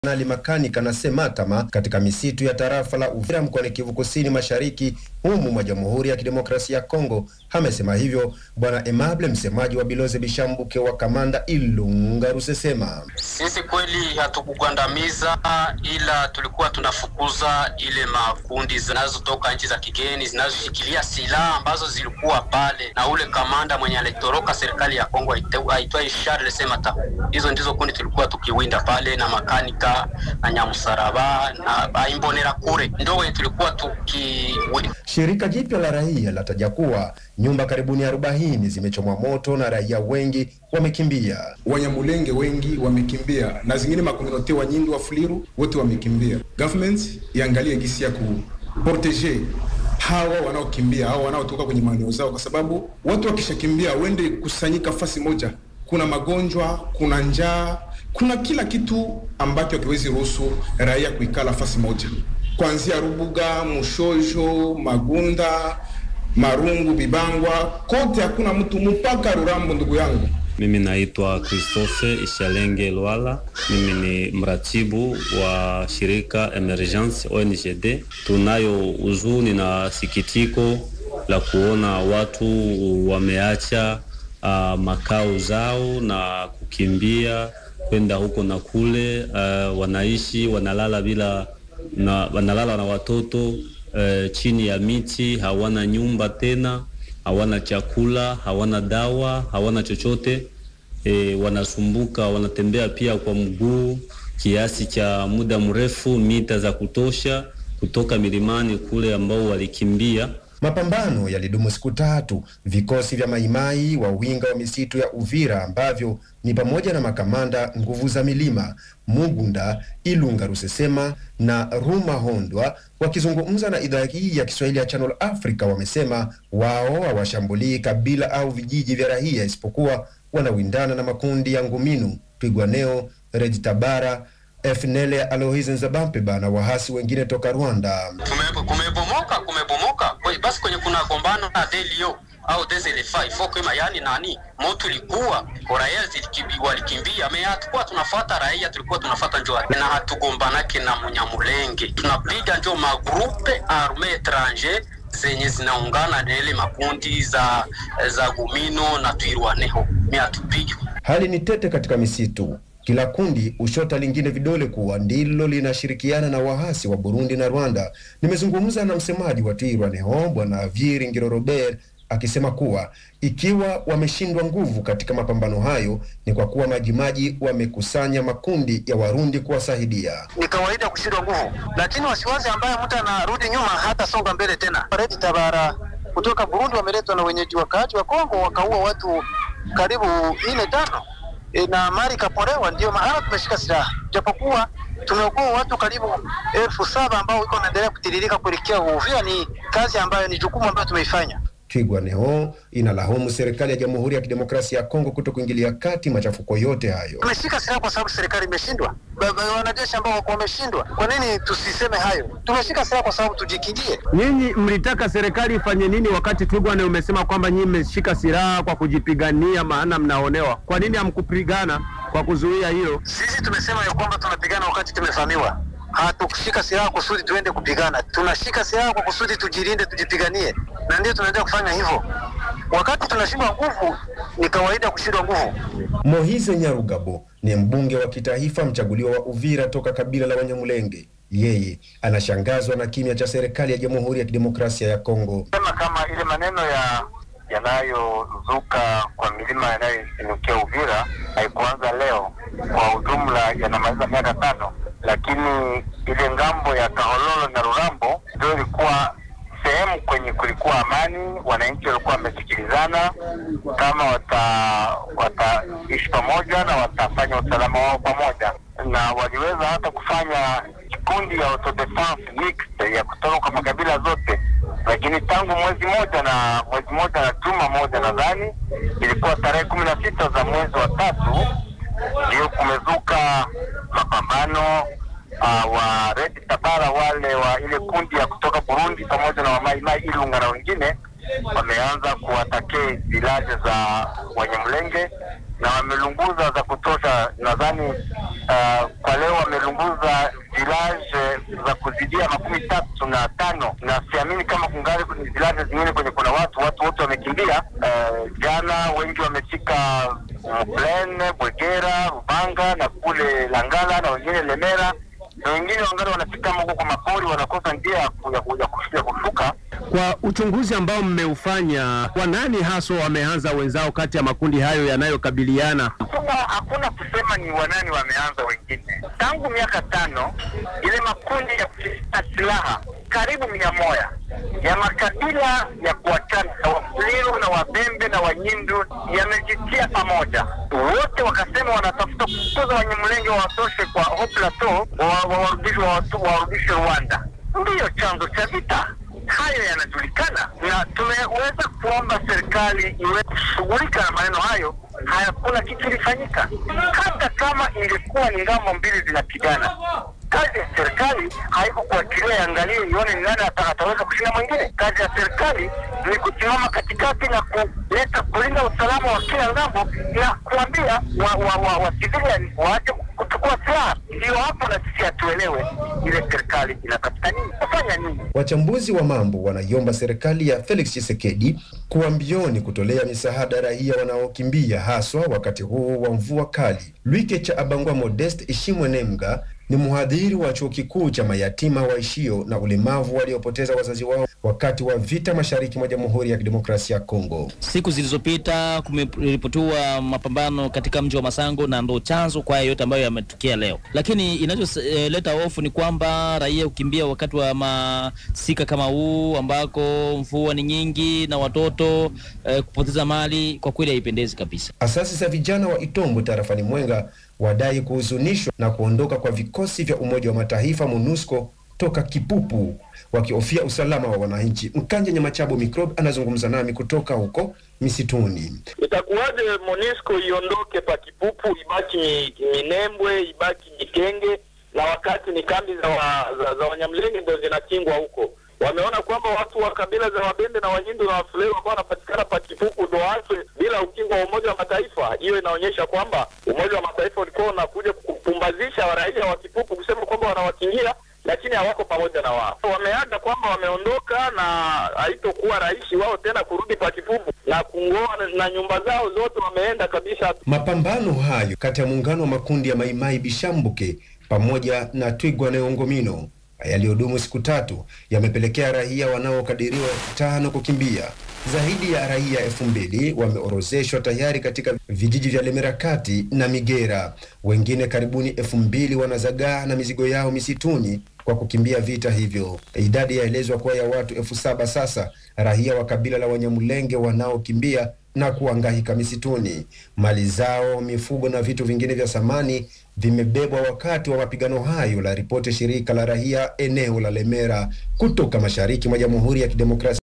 Kanali Makanika na Sematama katika misitu ya tarafa la Uvira mkoani Kivu Kusini Mashariki humu mwa Jamhuri ya Kidemokrasia ya Kongo. Amesema hivyo Bwana Emable, msemaji wa Biloze Bishambuke wa Kamanda Ilunga Rusesema. Sisi kweli hatukugandamiza, ila tulikuwa tunafukuza ile makundi zinazotoka nchi za kigeni zinazoshikilia silaha ambazo zilikuwa pale, na ule kamanda mwenye alitoroka serikali ya Kongo aitwaye Charles Semata. Hizo ndizo kundi tulikuwa tukiwinda pale na makanika na Nyamusaraba na Aimbonera kure ndio wenye tulikuwa tukiwinda. Shirika jipya la raia lataja kuwa nyumba karibuni arobaini zimechomwa moto na raia wengi wamekimbia. Wanyamulenge wengi wamekimbia na zingine makomunote wa Nyindu wa Fuliru wote wamekimbia. Government iangalie gisi ya kuprotege hawa wanaokimbia, hawa wanaotoka kwenye maeneo zao, kwa sababu watu wakishakimbia wende kusanyika fasi moja, kuna magonjwa, kuna njaa, kuna kila kitu ambacho hakiwezi ruhusu raia kuikala fasi moja, kuanzia Rubuga, Mushojo, Magunda, Marungu, Bibangwa, kote hakuna mtu mpaka Rurambo. Ndugu yangu, mimi naitwa Christophe Ishalenge Lwala, mimi ni mratibu wa shirika Emergence ONGD. Tunayo huzuni na sikitiko la kuona watu wameacha uh, makao zao na kukimbia kwenda huko na kule. Uh, wanaishi wanalala bila na, wanalala na watoto uh, chini ya miti, hawana nyumba tena, hawana chakula, hawana dawa, hawana chochote e, wanasumbuka, wanatembea pia kwa mguu kiasi cha muda mrefu, mita za kutosha kutoka milimani kule ambao walikimbia. Mapambano yalidumu siku tatu. Vikosi vya Maimai wa winga wa misitu ya Uvira ambavyo ni pamoja na makamanda nguvu za milima Mugunda, Ilunga Rusesema na Ruma Hondwa wakizungumza na idhaa hii ya Kiswahili ya Channel Africa wamesema wao hawashambulii kabila au vijiji vya raia isipokuwa wanawindana na makundi ya Nguminu, Twigwaneo, Rejitabara FNL Alohizi Nzabampeba na wahasi wengine toka Rwanda. Kumebomoka, kumebomoka basi kwenye kuna gombano na delio au deselefa ifokema, yani nani moto ilikuwa raia walikimbia, me hatukuwa tunafuata raia, tulikuwa tunafuata njo na hatugombanake na Munyamulenge, tunapiga njo magrupe arme etranger zenye zinaungana na ile makundi za za Gumino na Twirwaneho, mi hatupigi. Hali ni tete katika misitu kila kundi ushota lingine vidole kuwa ndilo linashirikiana na wahasi wa Burundi na Rwanda. Nimezungumza na msemaji wa Twirwaneho Bwana Vyiri Ngiro Robert akisema kuwa ikiwa wameshindwa nguvu katika mapambano hayo ni kwa kuwa majimaji wamekusanya makundi ya Warundi kuwasaidia. Ni kawaida kushindwa nguvu, lakini wasiwasi ambaye mtu anarudi nyuma hata songa mbele tena. Redi Tabara kutoka Burundi wameletwa na wenyeji wakaaji wa Kongo wakaua watu karibu ine tano e, na mali kapolewa. Ndio maana tumeshika silaha, japokuwa tumeokoa watu karibu elfu saba ambao iko naendelea kutiririka kuelekea Uvira. Ni kazi ambayo ni jukumu ambayo tumeifanya. Twigwaneho inalaumu serikali ya Jamhuri ya Kidemokrasia ya Kongo kuto kuingilia kati machafuko yote hayo. Tumeshika silaha kwa sababu serikali imeshindwa, wanajeshi ambao wako wameshindwa. Kwa nini tusiseme hayo? Tumeshika silaha kwa sababu tujikingie. Nyinyi mlitaka serikali ifanye nini wakati Twigwane umesema kwamba nyinyi mmeshika silaha kwa kujipigania, maana mnaonewa? Kwa nini hamkupigana kwa kuzuia hilo? Sisi tumesema ya kwamba tunapigana wakati tumefahamiwa hatukushika silaha kusudi tuende kupigana. Tunashika silaha kwa kusudi tujilinde, tujipiganie, na ndio tunaendelea kufanya hivyo. Wakati tunashindwa nguvu, ni kawaida kushindwa nguvu. Mohize Nyarugabo ni mbunge wa kitaifa mchaguliwa wa Uvira toka kabila la Wanyamulenge. Yeye anashangazwa na kimya cha serikali ya Jamhuri ya Kidemokrasia ya Kongo. Sema kama ile maneno ya yanayozuka kwa milima yanayoinukia Uvira haikuanza leo, kwa ujumla yanamaliza miaka tano lakini ile ngambo ya Kahololo na Rurambo ndio ilikuwa sehemu kwenye kulikuwa amani, wananchi walikuwa wamesikilizana kama wataishi wata pamoja na watafanya usalama wao pamoja, na waliweza hata kufanya kikundi ya autodefense mixed ya kutoka kwa makabila zote. Lakini tangu mwezi moja na mwezi moja na juma moja nadhani ilikuwa tarehe kumi na sita za mwezi wa tatu ndio kumezuka mapambano uh, wa Red Tabara wale wa ile kundi ya kutoka Burundi pamoja na wamaimai Ilunga na wengine wameanza kuwatake vilaje za Wanyamulenge na wamelunguza za kutosha. Nadhani uh, kwa leo wamelunguza village za kuzidia makumi tatu na tano, na siamini kama kungali kwenye village zingine kwenye kuna watu watu wote wamekimbia. Uh, jana wengi wamefika Mplene, Bwegera, Rubanga na kule Langala na wengine Lemera na wengine wangali wanafika huko kwa mapori, wanakosa njia ya ku- ya ku- ya ku- ya kushuka. Kwa uchunguzi ambao mmeufanya, kwa nani haswa wameanza wenzao kati ya makundi hayo yanayokabiliana? Hakuna hakuna kusema ni wanani wameanza wengine. Tangu miaka tano ile makundi ya kushika silaha karibu mia moja ya makabila ya kuachana ya Wafuliru na Wabembe na Wanyindu yamejitia pamoja, wote wakasema wanatafuta kukuza Wanyamulenge wawatoshe kwa Haut Plateau, wa- wa- warudishe wawatu- warudishe Rwanda. Ndiyo chanzo cha vita hayo yanajulikana, na tumeweza kuomba serikali iwe kushughulika na maneno hayo. Hakuna kitu ilifanyika, hata kama ingekuwa ni ngambo mbili zinapigana. Kazi ya serikali haiko kuachilia iangalie ione ni nani ata- ataweza kushinda mwingine. Kazi ya serikali ni kusimama katikati na kuleta kulinda usalama wa kila ngambo na kuambia wa, wa, wa, wa civilian waache kuchukua silaha. Ndio hapo na sisi hatuelewe ile serikali inatafuta nini, kufanya nini. Wachambuzi wa mambo wanaiomba serikali ya Felix Tshisekedi kuwa mbioni kutolea misaada raia wanaokimbia haswa wakati huu wa mvua kali. Lwike cha Abangwa Modest Ishimwe Nemga ni mhadhiri wa chuo kikuu cha mayatima waishio na ulemavu waliopoteza wazazi wao wakati wa vita mashariki mwa Jamhuri ya Kidemokrasia ya Kongo. Siku zilizopita kumeripotiwa mapambano katika mji wa Masango na ndo chanzo kwa haya yote ambayo yametokea leo, lakini inacholeta hofu ni kwamba raia hukimbia wakati wa masika kama huu ambako mvua ni nyingi na watoto eh, kupoteza mali, kwa kweli haipendezi kabisa. Asasi za vijana wa Itombo tarafani Mwenga wadai kuhuzunishwa na kuondoka kwa vikosi vya Umoja wa Mataifa MONUSCO toka Kipupu wakihofia usalama wa wananchi. Mkanje Nyamachabo Microbe anazungumza nami kutoka huko misituni. Itakuwaje Monisco iondoke pa Kipupu ibaki Mi- Minembwe ibaki Mikenge, na wakati ni kambi za, wa, za, za Wanyamlenge ndio zinakingwa huko. Wameona kwamba watu wa kabila za Wabende na Wanyindu na Wafuleru ambao wanapatikana pa Kipupu ndo waachwe bila ukingo wa Umoja wa Mataifa. Hiyo inaonyesha kwamba Umoja wa Mataifa ulikuwa unakuja kupumbazisha raia wa Kipupu kusema kwamba wanawakingia lakini hawako pamoja na wao. Wameaga kwamba wameondoka na haitokuwa rahisi wao tena kurudi pa Kipupu na kungoa na, na nyumba zao zote wameenda kabisa. Mapambano hayo kati ya muungano wa makundi ya Maimai Bishambuke pamoja na Twigwa na Ongomino yaliyodumu siku tatu yamepelekea raia wanaokadiriwa elfu tano kukimbia. Zaidi ya raia elfu mbili wameorozeshwa tayari katika vijiji vya Lemera Kati na Migera. Wengine karibuni elfu mbili wanazagaa na mizigo yao misituni kwa kukimbia vita hivyo. Idadi yaelezwa kuwa ya watu elfu saba sasa, raia wa kabila la Wanyamulenge wanaokimbia na kuangaika misituni. Mali zao, mifugo na vitu vingine vya samani vimebebwa wakati wa mapigano hayo, la ripoti shirika la raia eneo la Lemera kutoka mashariki mwa Jamhuri ya Kidemokrasia